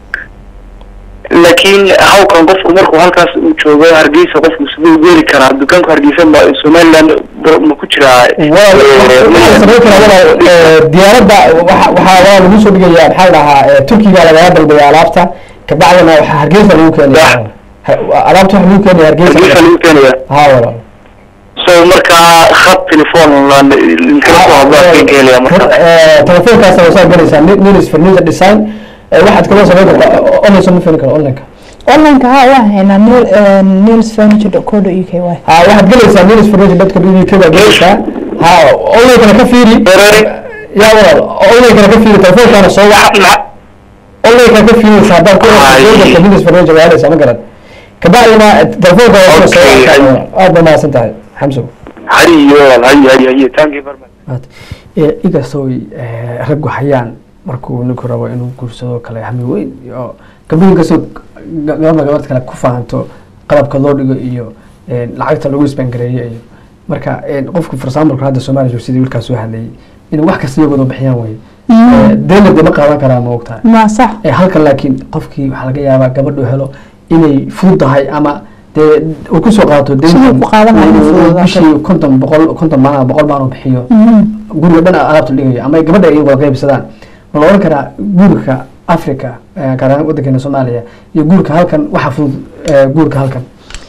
laakiin hawkan qofku markuu halkaas uu joogo hargeysa qofku siduu geli karaa dukaanku hargeysa ma somaliland ba- ma ku jiraa walaal waxaa samayn karaa walaal eh, diyaaradda waxa waxaa walaal lagu soo dhigaya maxaa la dhahaa eh, turkiga lagaga dalbaya alaabta kabacdina waxaa hargeysa lagu keenaya Ha- alaabta waxa lagu keenaya hargeysa hargeysa lagu keenaya ha walaal so markaa khad telefoon kala soo hadlaa ka helaya marka telefoonkaas wasaa galaysaa nilis furniture design Eh, waxaad kaloo samayn kartaa online soo ma fini karo onlineka onlineka ha waa haynaa nil nils furniture co uk waay ha waxaad galaysaa nilis furniture dadka uk baa galaysaa ha onlinekana ka fiiri ya walaal onlinekana ka fiiri telefoonkaana soo wac onlinekana ka fiiriysa haddaad ku Ay. rabto nilis furniture waa helaysaa ma garan kabacdina telefoonka waa soo Okay. wac aad baa mahadsan tahay xamso hay walaal hay hay hay thank you very much inkastoo raggu hayaan markuu ninku rabo inuu guursado kale hami weyn iyo gabdhuhu inkastoo ga- gabadha gabadh kale ku fahanto qalabka loo dhigo iyo eh, lacagta lagu isbangareeyo iyo marka eh, qofku for example hadda soomaaliya joog sidii wiilkaas soo hadlayay inuu wax kasta iyagooda bixiyaan wey deena de ma qaadan karaa ma ogtahay ma sax Eh, halkan laakiin qofkii waxaa laga yaabaa gabadhu helo inay fududahay ama dee uu kusoo qaato Siduu ku qaadanayo inay uu fududaato. bishii konton boqol konton maalin boqol maalin uu bixiyo guriga dhan alaabta dhigayo ama gabadha ay wada qaybsadaan ma la oran karaa guurka africa eh, gaar ahaan wadankeena soomaaliya iyo guurka halkan waxa fudud eh, guurka halkan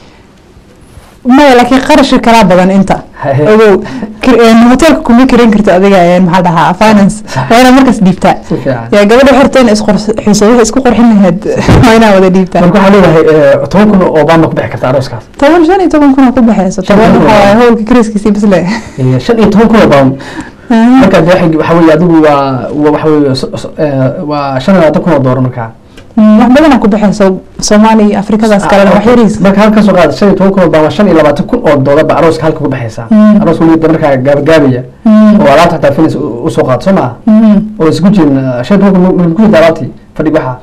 maya laakiin qarashka kalaa badan inta Haye. ogow kir- een, hotelka kuma kiran karto adiga een, maxaa dhahaa finance waa inaa markaas dhiibtaa si fiican yaa gabadha xorta in isqorxiso waxay isku qorxin lahayd waa inaa wada dhiibtaa marka waxaa leedahay eh, toban kun oo baan ma ku bixi karta arooskaas toban shan iyo toban kuna ku baxayso Shan iyo toban toban waxaa waaye waa. howlka kariskiisii bisle Eh, shan iyo toban kun oo baan marka de waxay- waxa weeye adigu waa waa- waxa weeye so- so- eh, waa shan iyo labaatan kun oo doolar markaa wax badanaa ku baxayso soomaaliya iyo afrikadaas kalena wax yariis marka halka soo qaada shan iyo toban kun oo baan waa shan iyo labaatan kun oo doolar ba arooska halka ku baxaysaa Mm. arooska weliba markaa gaabagaabaya oo alaabta xataa finis usoo qaado soo maha oo isku jirin eh, shan iyo toban kun ma ku jirta alaabtii fadhig waxaa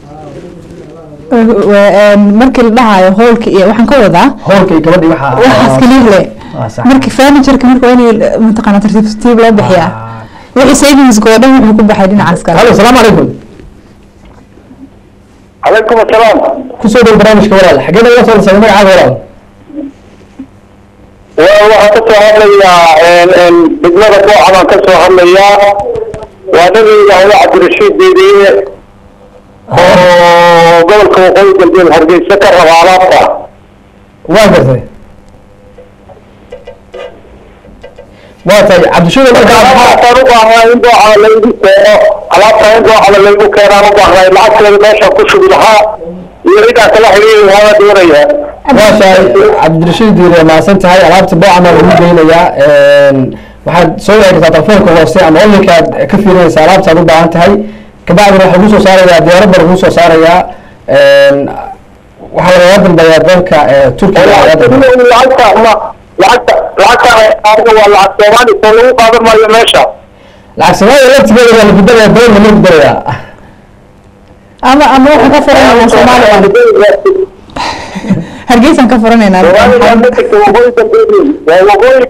markii la dhahayo howlka iyo waxaan ka wadaa hoolka iyo gabadhii waxaa waxaas kaliya le Ah, sax. markii furnitureka marka waa in mataqaana tartiib tartiib loo bixiyaa Ah. wixii savingska oo dhan wuxuu ku baxay dhinacaas kale halo salaamu calaykum calaykum asalaam kusoo dhow barnaamijka walaal xagee naga soo dhisay magacaaga walaal waa waxaan ka soo hadlayaa degmada kooxa baan ka soo hadlayaa waa nin yidhaahdo cabdirashiid diiriye oo gobolka waqooyi galbeed hargeysa ka raba alaabta waa gartay waa tahay cabdishuur markaa alaabtaan u baahnaa in dooca laygu keeno alaabtaan in doocada laygu keenaan u baahnay lacagteeda meeshaan ku shugi lahaa iyo cidaan kala xiriiri lahaa doonaya waa tahay cabdirashiid diire mahadsan tahay alaabta boocana lagu geynayaa waxaad soo wici kartaa telefoonka hoose ama onlinka aad ka fiirinaysa alaabtaad u baahan tahay kabacdina waxaa lagu soo saarayaa diyaaradda lagu soo saarayaa waxaa lagaga dambeeyaa dalka eh, turkiga lagaga dambeeya lacagta ma lacagta lacagtaan aniga waa lacag soomaali soo lagu qaadan maayo meesha lacag soomaaliya laftigeeda waa lagu darayaa badan lama lagu darayaa ama ama waxaan ka furanaynaa soomaaliya hargeysaan ka furanaynaa Soomaaliya ma jirto waqooyi dambeeyey waa waqooyi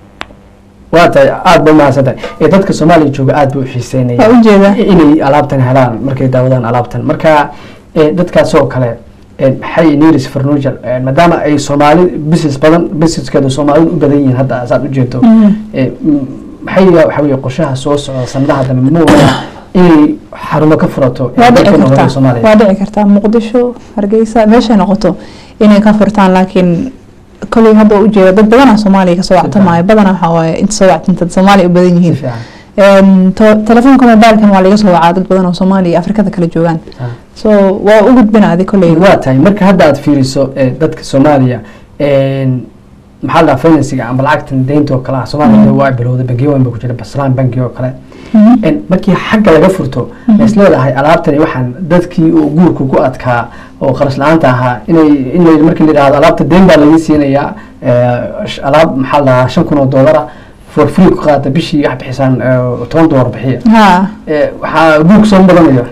waa tahay aada ba umahadsan tahay ee dadka soomaaliya jooga aada bay u waa xiiseynayaan ujeeda inay alaabtan helaan markay daawadaan alaabtan marka ee, dadkaas oo kale ee, maxay neris furniture ee, maadaama ay soomaali business badan businesskeedu soomaalidu u badan yihiin hadda saad ujeedo ee, m- maxay waxa weye qorshaha soo socda sanadaha dambe ma wada inay xarumo ka furato ee waa dhici dalkeena hore kartaa soomaaliya waa dhici kartaa muqdisho hargeysa meeshay noqoto inay ka furtaan laakiin koley hadda ujeeda dad badanaa soomaaliya kasoo wactamaayo badanaa waxaa waaye inta soo wactanta soomaaliya u badan si yihiin fiican Een, to- telefoonka mobilkan waa laga soo wacaa dad badan oo soomaaliya iyo afrikada kala joogaan Ah. so waa u gudbina adi koley waa tahay marka hadda aad fiiriso ee, dadka soomaaliya een, maxaa la dhahaa financiga ama lacagtan deynta oo kale ah soomaaliya dee waa bilowday bangiyo weyn ba ku jira baslaan bangi oo kale En markii xagga laga furto is leedahay alaabtani waxaan dadkii uu guurku ku adkaa oo qarash la-aanta ahaa inay in la- markii la yidhahdo alaabta deyn baa laga siinayaa eh, sh- alaab maxaa la dhahaa shan kun oo doolara for free ku qaata bishii wax bixisaan eh, toban doolar bixiya ha Eh, waxaa guurku soo badanayo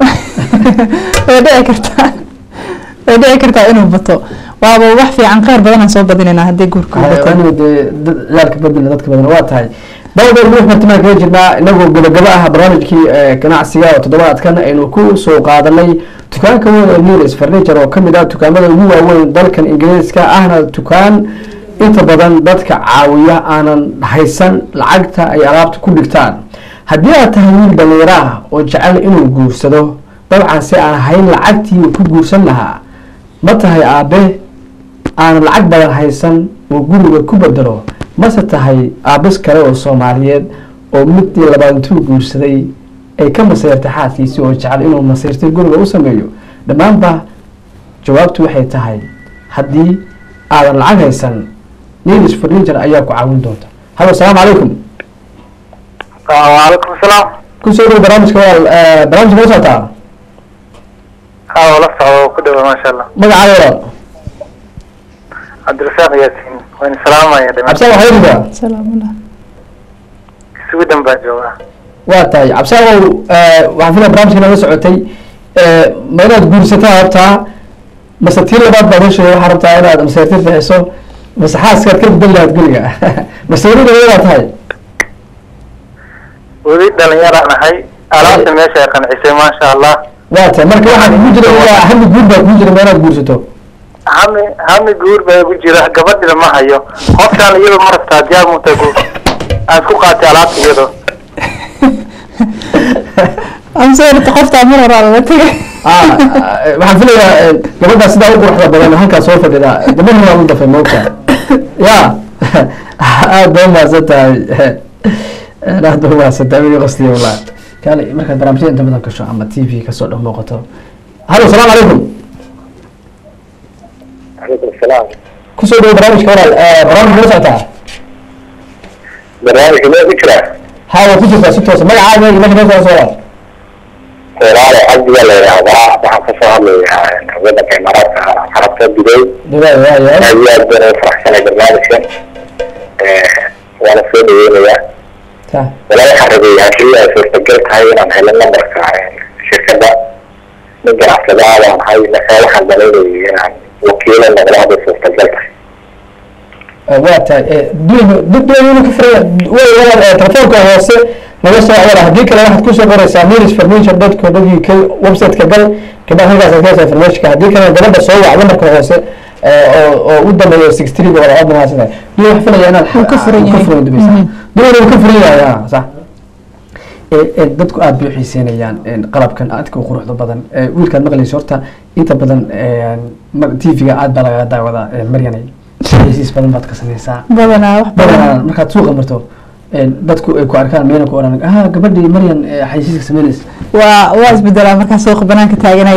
way dhici kartaa way dhici kartaa inuu bato waaba wax fiican kheyr badanaan soo badinaynaa haddii guurku bato anu dee dad- ciyaalka badana dadka badan waa tahay dawdar ruux bartimaan kaga jirnaa inagoo gabagaba ah barnaamijkii eh, ganacsiga oo toddobaadkan aynu ku soo qaadanay dukaanka weyn ee neres furniture oo kamid ah dukaamada ugu waaweyn dalkan ingiriiska ahna dukaan inta badan dadka caawiya aanan haysan lacagta ay alaabta ku dhigtaan haddii aad tahay wiil dhallinyaro ah oo jecel inuu guursado dabcan si aan hayn lacagtii uu ku guursan lahaa ma tahay aabe aan lacag badan haysan oo guriga ku bedelo mase tahay aabis kale oo soomaaliyeed oo midii labaad intuu guursaday ay ka masayrtay xaaskiisii oo jecel inuu masayrtay guriga u sameeyo dhammaanba jawaabtu waxay tahay haddii aadan lacag haysan nelis furniture ayaa ku caawin doonta halo asalaamu calaykum waalaikum salaam kusoo dhow barnaamijka walaal eh, barnaamijka la socotaa haa la socdo ku dhawa maasha allah magacaaga walaal cabdirasaaq yaasiin waan salaamaya cabsaan waxaa yidhahdaa salaamullah suudan baa joogaa waa tahay cabsaagow waxaan filaya barnaamijka naga socotay eh, ma inaad guursataa rabtaa mase tii labaad baad heshay waxaa rabtaa inaad maseertir bixiso mase xaaskaad ka bedel lahaad guriga maseerida wadaa tahay weli dhalinyaraan ahay alaabta meesha ay qancisay maasha allah waa tahay marka waxaa kugu jira ilaa hami guur baa kugu jira ma inaad guursato hami hami guur baa igu jira gabadhina ma hayo qofkaan iyadoo ma rabtaa diyaar muta guur aan isku qaatay alaabta iyadoo amseerta qoftaa mar horaa lala tegay Ah, eh, waxaan filayaa eh, gabadhaa sidaa u quruxda badan halkaa soo fadhida gabadha waa u dafay moogta ya aad ba umahadsan tahay aad ba umahadsan tahay weli qasdiya wallah kaale markaad barnaamijyada inta badan gasho ama t v kasoo dhex muuqato halo asalaamu calaykum calaykum salaam kusoo dhawo barnaamijka walaal Eh, barnaamijka la socotaa barnaamijka ma ku jiraa ha waa ku jirtaa si toosa magacaaga iyo meesha ka soo walaal walaalo cabdiga la yidhaahdaa waxaan kasoo hadlayaa wadanka imaaraadka carabta dubay dubai waa yahay aad iyo aad baan ugu faraxsanay barnaamijkan waana soo dhaweynayaa ta walaa waxaan rabay haddii ay suurtagal tahay inaan helo nambarka shirkadda nin ganacsadaa baan ahay marka waxaan danaynayay inaan wakiilo noqdo hadday suurtagal tahay Eh, waa tahay eh, duwaynu dad duwaynu ka furaya way walaal eh, telefoonka hoose naga soo wala haddii kale waxaad kusoo qoraysaa miris furniture dot co dot uk website-ka gal kadib halkaas aad ka hestaa informationka haddii kale gabadha soo wac nambarka hoose eh, oo oo u dambeeyo six three ba wala aad mahadsan tahay duway wax filaya inaad Wuu ka furan yahay. furan dubaysa Mhm. duwayna wuu ka furan yahay ah, sax Eh, eh, dadku aad bay u xiiseynayaan eh, qalabkan aadka u quruxda badan Eh, wiilkaad maqlayso horta inta badan t v-ga aad baa lagaga daawadaa eh, maryanay xayeysiis badan baad ka samaysaa badanaa wax badan badanaa markaad suuqa marto eh, dadku ay ku arkaan meena ku oran ah gabadhii maryan eh, xayeysiiska sameynaysa waa waa isbedelaa markaa suuqa banaanka taaganaya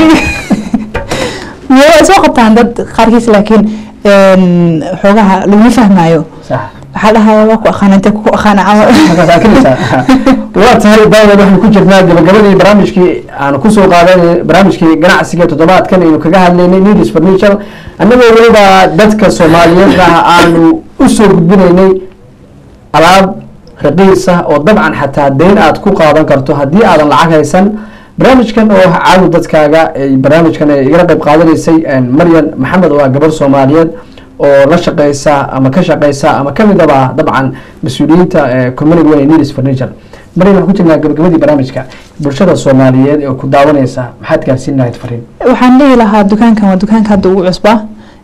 waa soo qabtaan dad qaarkiis laakiin een, xoogaha laguma fahmaayo sax waxaa dhahaya waa ku aqaana intee ku aqaana camal markaas aad kelaysaa waa tahay daawad waxaan ku jirnaa gabagabadii barnaamijkii aan kusoo qaadanay barnaamijkii ganacsiga toddobaadkan aynu kaga hadlaynay news furniture annagoo weliba dadka soomaaliyeed ah aanu usoo gudbinaynay alaab raqiisa oo dabcan xataa deyn aad ku qaadan karto haddii aadan lacag haysan barnaamijkan oo caawi dadkaaga ay barnaamijkan ay igala qayb qaadanaysay maryan maxamed oo ah gabar soomaaliyeed oo la shaqeysa ama ka shaqeysa ama kamidaba dabcan mas-uuliyiinta community way needs furniture maryan waxaan ku jirnaa gabagabadii barnaamijka bulshada soomaaliyeed ee ku daawanaysa maxaad gaarsiin lahayd fariin waxaan dhihi lahaa dukaankan waa dukaanka hadda ugu cusba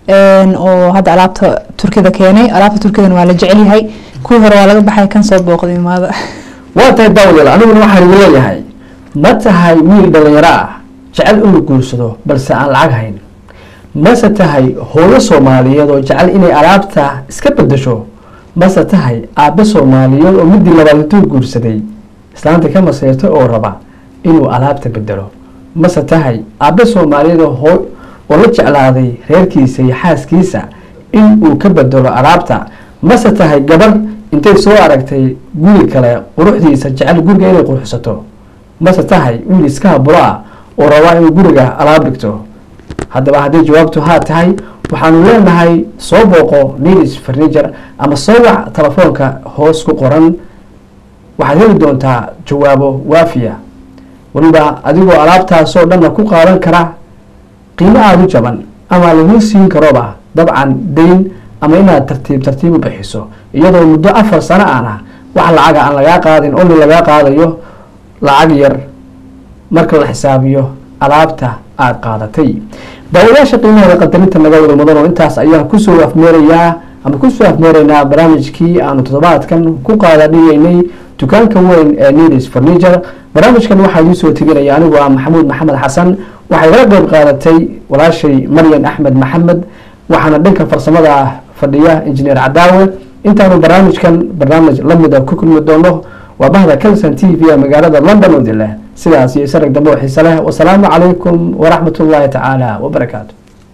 oo hadda alaabta turkida keenay alaabta turkidana waa la jecel yahay kuwii hore waa laga baxay kan soo booqday imaada waa tahay daawadayaal aniguna waxaan igu leeyahay ma tahay wiil dhalinyaro ah jecel inuu guursado balse aan lacag hayn mase tahay hooyo soomaaliyeed oo jecel inay alaabta iska bedesho mase tahay aabe soomaaliyeed oo midii labaad intuu guursaday islaanta ka maseyrto oo raba inuu alaabta bedelo mase tahay aabe soomaaliyeed oo hoo oo la jeclaaday reerkiisa iyo xaaskiisa in uu ka bedelo alaabta mase tahay gabar intay soo aragtay guri kale quruxdiisa jecel guriga inay quruxsato mase tahay wiil iska habulo ah oo rabaa inuu guriga alaab dhigto haddaba haddii jawaabtu haa tahay waxaanu leenahay soo booqo needs furniture ama soo wac telefoonka hoos ku qoran waxaad heli doontaa jawaabo waafiya weliba adigoo alaabtaasoo dhanna ku qaadan kara qiimo aada u jaban ama lagu siin karoba dabcan dayn ama inaad tartiib tartiib u bixiso iyadoo muddo afar sano aan ah wax lacaga aan lagaa qaadin only lagaa qaadayo lacag yar marka la xisaabiyo alaabta aada qaadatay daawadayaasha qiimaheeda qadarinta naga wada mudan oo intaas ayaan kusoo afmeerayaa ama kusoo afmeeraynaa barnaamijkii aanu toddobaadkan ku qaadadhigeynay dukaanka weyn ee needs furniture barnaamijkan waxaa idiin soo teginaya anigu ah maxamuud maxamed xasan waxay igala qeyb qaadatay walaashay maryan axmed maxamed waxaana dhanka farsamada fadhiya injineer cadaawe intaanu barnaamijkan barnaamij lamida ku kulmi doono waa bahda calson t v ee magaalada london oo dileh sidaas iyo isarag dambe oo xiise leh wasalaamu calaykum waraxmat ullaahi tacaala wabarakaatu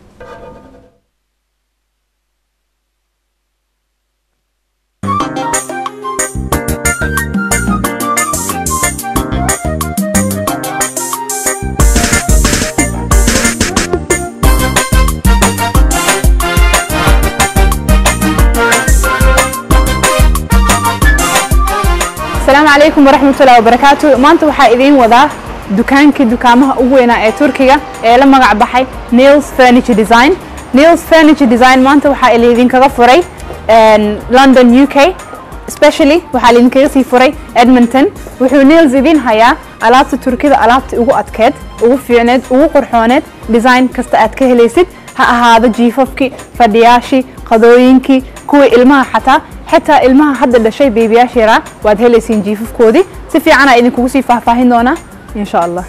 asalaamu calaykum waraxmatullahi wabarakaatu maanta waxaa idiin wadaa dukaankii dukaamaha ugu weynaa ee turkiga ee la magac baxay nils furniture design nils furniture design maanta waxaa laidinkaga furay london u k specially waxaa laidinkaga sii furay edmonton wuxuu nils idin hayaa alaabta turkida alaabta ugu adkeed ugu fiicneed ugu qurxooneed design kasta aad ka helaysid ha ahaado jiifafkii fadhiyaashii qadooyinkii kuwii ilmaha xataa xitaa ilmaha hadda dhashay beebiyaasha yaraa waad helaysiin jiifafkoodii si fiicanaa idinkugu sii faahfaahin doonaa insha allah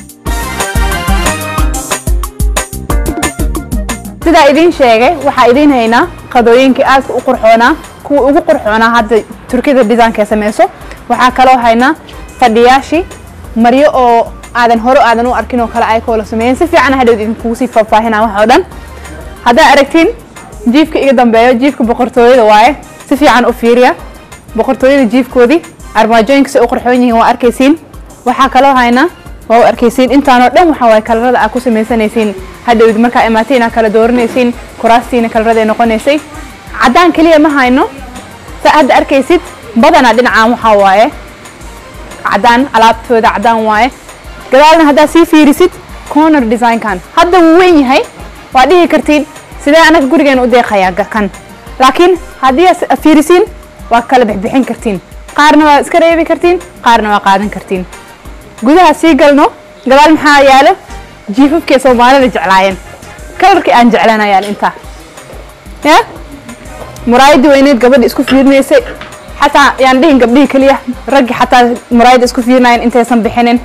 sidaa idiin sheegay waxaa idiin haynaa qadooyinkii aadka u qurxoonaa kuwa ugu qurxoonaa hadda turkida designkee sameyso waxaa kaloo haynaa fadhiyaashii maryo oo aadan hore aadan u arkin oo kale ayakoo la sameeyeen si fiican hadhow idinkugu sii faahfaahinaa wax oo dhan haddaa aragtiin jiifka iga dambeeyo jiifka boqortooyada waaye si fiican u fiiriya boqortooyada jiifkoodii armaajooyinka si u qurxoon yihiin waa arkaysiin waxaa kaloo haynaa waa u arkaysiin intaanoo dhan waxa waaye kalarada aad ku samaysanaysiin hadhowd markaa imaatiin aad kala dooranaysiin kuraastiina kalarada noqonaysay caddaan keliya ma hayno saa hadda arkaysid badanaa dhinacaan waxaa waaye caddaan alaabtooda caddaan waaye gadaalna haddaad sii fiirisid corner designkan hadda wuu weyn yahay waa dhihi kartiin sidee anaga gurigeena u deeqayaa kan laakiin haddii aad fiirisiin waa kala bixbixin kartiin qaarna waa iska reebi kartiin qaarna waa qaadan kartiin gudaha sii galno gadaal maxaa yaalo jiifafkii soomaalida jeclaayeen kalarkii aan jeclaan yaalo intaa ya muraayadii weyneed gabadha isku fiirinaysay xataa yaan dhihin gabdhihii keliya raggi xataa muraayada isku fiirinayeen intaysan bixinin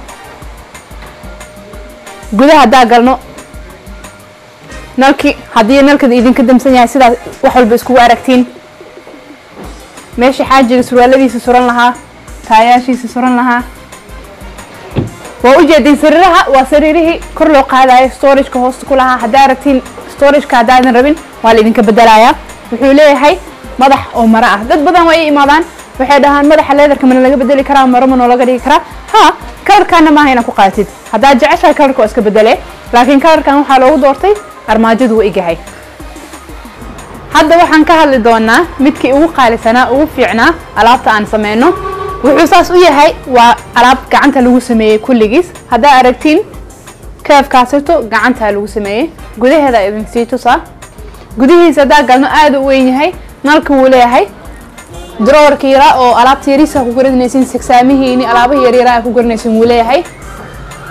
gudaha haddaa galno nalkii haddii nalkada idinka damsan yahay sidaas wax walba iskugu aragtiin meesha xaajiga surwaaladiisa suran lahaa taayaashiisa suran lahaa waa u jeedin sariiraha waa sariirihii kor loo qaadayo storageka hoosta ku lahaa haddaa aragtiin storageka haddaadan rabin waa laidinka bedelayaa wuxuu leeyahay madax oo maro ah dad badan waa i imaadaan waxay dhahaan madaxa leedarka mana laga bedeli karaa maro ma noolaga dhigi karaa ha kalarkaana maaha inaad ku qaadatid haddaad jeceshahay kalarka waa iska bedele laakiin kalarkan waxaa loogu doortay armaajadu waa igahay hadda waxaan ka hadli doonaa midkii ugu qaalisanaa ugu fiicnaa alaabta aan sameyno wuxuu saas u yahay waa alaab gacanta lagu sameeyey kulligiis haddaa aragtiin keefkaasito gacantaa lagu sameeyey gudaheeda idin sii tusaa gudihiisa haddaa galno aada u weyn yahay nalka wuu leeyahay drawerka yaraa oo alaabta yariisa ku garanaysin sigsaamihiini alaabaha yaryaraa ku garanaysin wuu leeyahay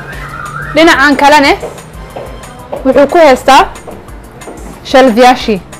dhinacan kalene wuxuu ku haystaa shalfyaashii